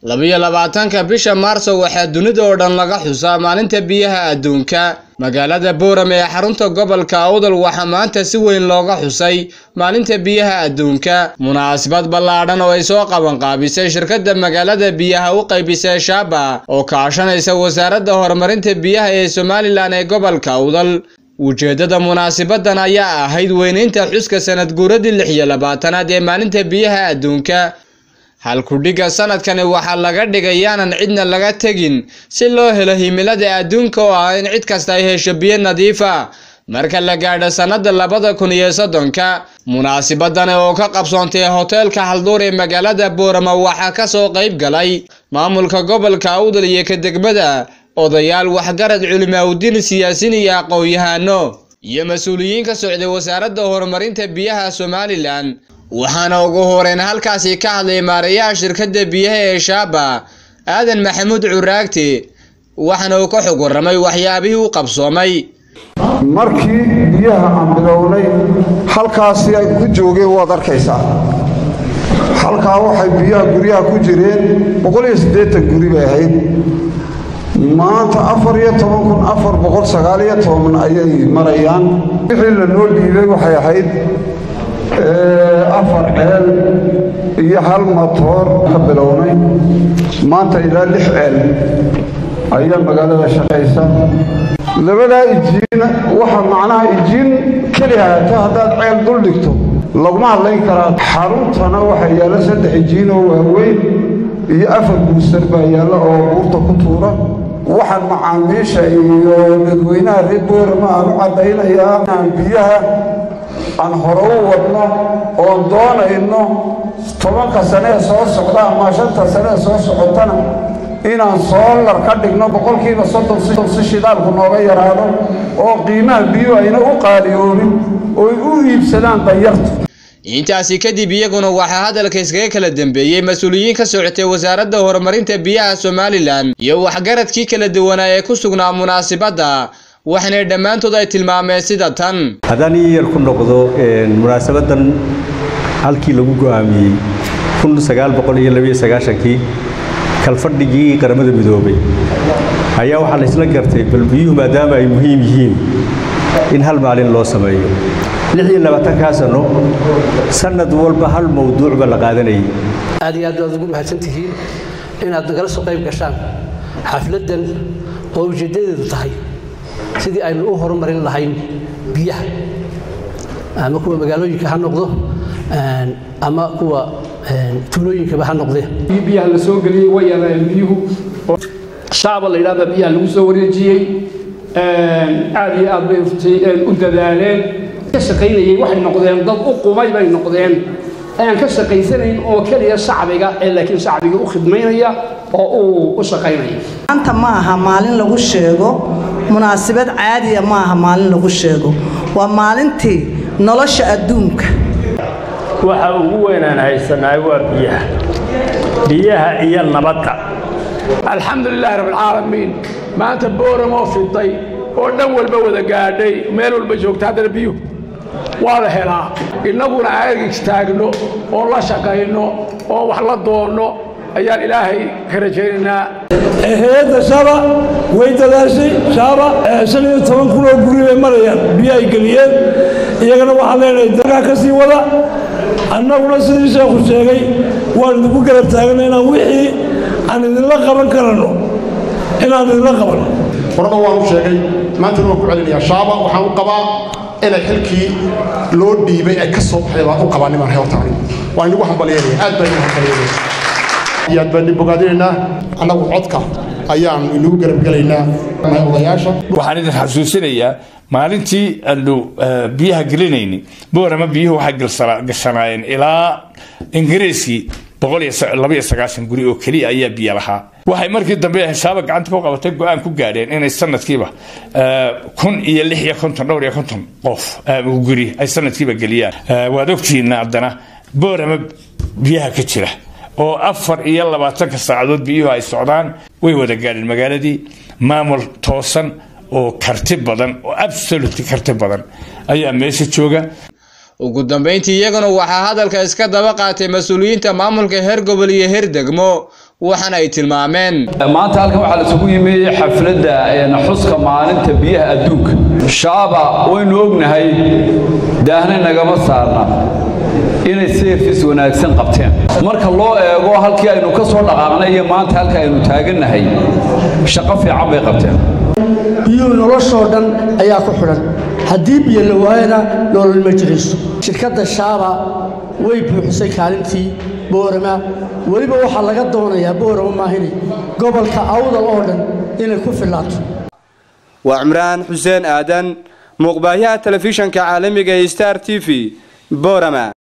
labiyo labaatanka bisha maarso waxaa dunida oo dhan laga xusaa maalinta biyaha adduunka magaalada boorame ee xarunta gobolka awdal waxaa maanta si weyn looga xusay maalinta biyaha adduunka munaasabad ballaadhan oo ay soo qabanqaabisay shirkadda magaalada biyaha u qaybisay shaaba oo kaashanaysa wasaaradda horumarinta biyaha ee somalilan ee gobolka awdal ujeeddada munaasabadan ayaa ahayd weynaynta xuska sanad guuradii lix iyo labaatanaad ee maalinta biyaha adduunka halkudhigga sanadkani waxaa laga dhigay yaanan cidna laga tegin si loo helo himilada adduunka oo ah in cid kasta ay hesho biyo nadiifa marka la gaadho sannada labada kun iyo soddonka munaasabadani oo ka qabsoontay hoteelka halduur ee magaalada boorama waxaa ka soo qayb galay maamulka gobolka awdal iyo ka degmada odayaal waxgarad culimaaudin siyaasiin iyo aqoon-yahano iyo mas-uuliyiin ka socday wasaaradda horumarinta biyaha somalilan waxaana ugu horeyn halkaasi ka hadlay maarayaha shirkadda biyaha ee shaaba aadan maxamuud curaagti waxaana uu ka xog warramay waxyaabihii u qabsoomay markii biyaha aan bilownay halkaasi ay ku joogeen waad arkaysaa halkaa waxay biyaha guryaha ku jireen boqoliyo siddeetan guri bay ahayd maanta afar iyo toban kun afar boqol sagaaliyo toban ayay marayaan wixii la noo dhiibay waxay ahayd afar ceel iyo hal matoor ka bilownay maanta ilaa lix ceel ayaa magaalada shaqaysa labadaa ijiin waxa macnaha ijiin keli haata haddaad ceel dul dhigto laguma hadlayn karaa xaruntana waxaa yaalla saddex ijiin oo waaweyn iyo afar buusar baa yaalla oo buurta ku tuura waxaan macaamiisha iyo dadweynaha reer boorama aan u caddaynayaa inaan biyaha aan hore u wadno oon doonayno tobanka sanee soo socda ama shanta sanee soo socotana inaan soolar ka dhigno boqolkiiba soddon si shidaalku nooga yaraado oo qiimaha biyuhu ayna u qaaliyoobin ooy u iibsadaan danyarta intaasi kadib iyaguna waxaa hadalka iskaga kala dambeeyey mas-uuliyiin ka socotay wasaaradda horumarinta biyaha somalilan iyo waxgaradkii kala duwanaa ee ku sugnaa munaasabadda waxaana dhammaantood ay tilmaameen sida tan haddaan ii yar ku noqdo munaasabadan halkii lagu go'aamiyey kii kalfadhigii qaramada midoobay ayaa waxaa la isla gartay bal biyuhu maadaama ay muhiim yihiin in hal maalin loo sameeyo kaa sano sanad walba hal mawduucba la qaadanayay aad iyo aad baad ugu mahadsan tihiin inaad nagala soo qayb gashaan xafladdan oo ujeeddadeedu tahay sidii aynu u horumarin lahayn biyaha ama kuwa magaalooyinka ha noqdo ama kuwa tuulooyinkaba ha noqdee biyaha la soo geliyey way yaraayeen biyuhu shaaba la yidhahda biyaha lagu soo wareejiyey aad iyo aad bay u dadaaleen ka shaqaynayey waxay noqdeen dad u qumay bay noqdeen aan ka shaqaysanayn oo keliya shacbiga ee laakiin shacbiga u khidmaynaya oo uu u shaqaynaya maanta ma aha maalin lagu sheego munaasabad caadiya ma aha maalin lagu sheego waa maalintii nolosha adduunka waxa ugu weynaan haysanaay waa biyaha biyaha iyo nabadda alxamdulilaahi rabbilcaalamiin maanta booramoo fiday oo dhan walba wada gaadhay meel walba joogta haddana biyuhu waa la helaa innaguna aan istaagno oo la shaqayno oo wax la doonno ayaan ilaahay ka rajaynaynaa hay-adda shaaba way dadaashay shaaba shan iyo toban kun oo guri bay marayaan biyo ay geliyeen iyagana waxaan leenahay dalkaa ka sii wada annaguna sidii sheekhu sheegay waan idinku garab taagna inaan wixii aan idinla qaban karano inaan idinla qabanno horena waan u sheegay maantana waan ku celinayaa shaaba waxaan u qabaa inay xilkii loo dhiibay ay ka soo baxday baan u qabaa niman heertaani waan inagu hambalyeynaya aad baan inagu hambalyeynaya iyo aad baan bogaadinaynaa annagu codka ayaan inagu garabgelaynaa odayaasha waxaan idin xasuusinayaa maalintii aanu biyaha gelinayni boorama biyuhu waxay gashanaayeen ilaa ingiriiskii guri oo keliya ayaa biyo lahaa waxay markii dambe xisaaba gacanta ku qabatay go-aan ku gaadheen inay sanadkiiba kun iyo lix iyo konton dhowr iyo konton qof guri ay sanadkiiba geliyaan waad ogtihiina haddana boorama biyaha ka jira oo afar iyo labaatanka saacadood biyuhu ay socdaan way wada gaadheen magaaladii maamul toosan oo karti badan oo absoluti karti badan ayaa meesha jooga ugu dambayntii iyaguna waxaa hadalka iska daba qaatay mas-uuliyiinta maamulka heer gobol iyo heer degmo waxaana ay tilmaameen maanta halkan waxaa la isugu yimi xafladda xuska maalinta biyaha adduunka shaaba waynu ognahay daahna nagama saarna inay seerfis wanaagsan qabteen marka loo eego halkii aynu ka soo dhaqaaqnay iyo maanta halka aynu taagannahay shaqo fiican bay qabteen biyuhu noloshoo dhan ayaa ku xidhan haddii biyo la waayana nolol ma jirayso shirkadda shaaba way buuxisay kaalintii boorama weliba waxaa laga doonayaa boorama maahine gobolka awdal oo dhan inay ku filaato waa cimraan xuseen aadan muuqbaahyaha telefishanka caalamiga ee star t v boorama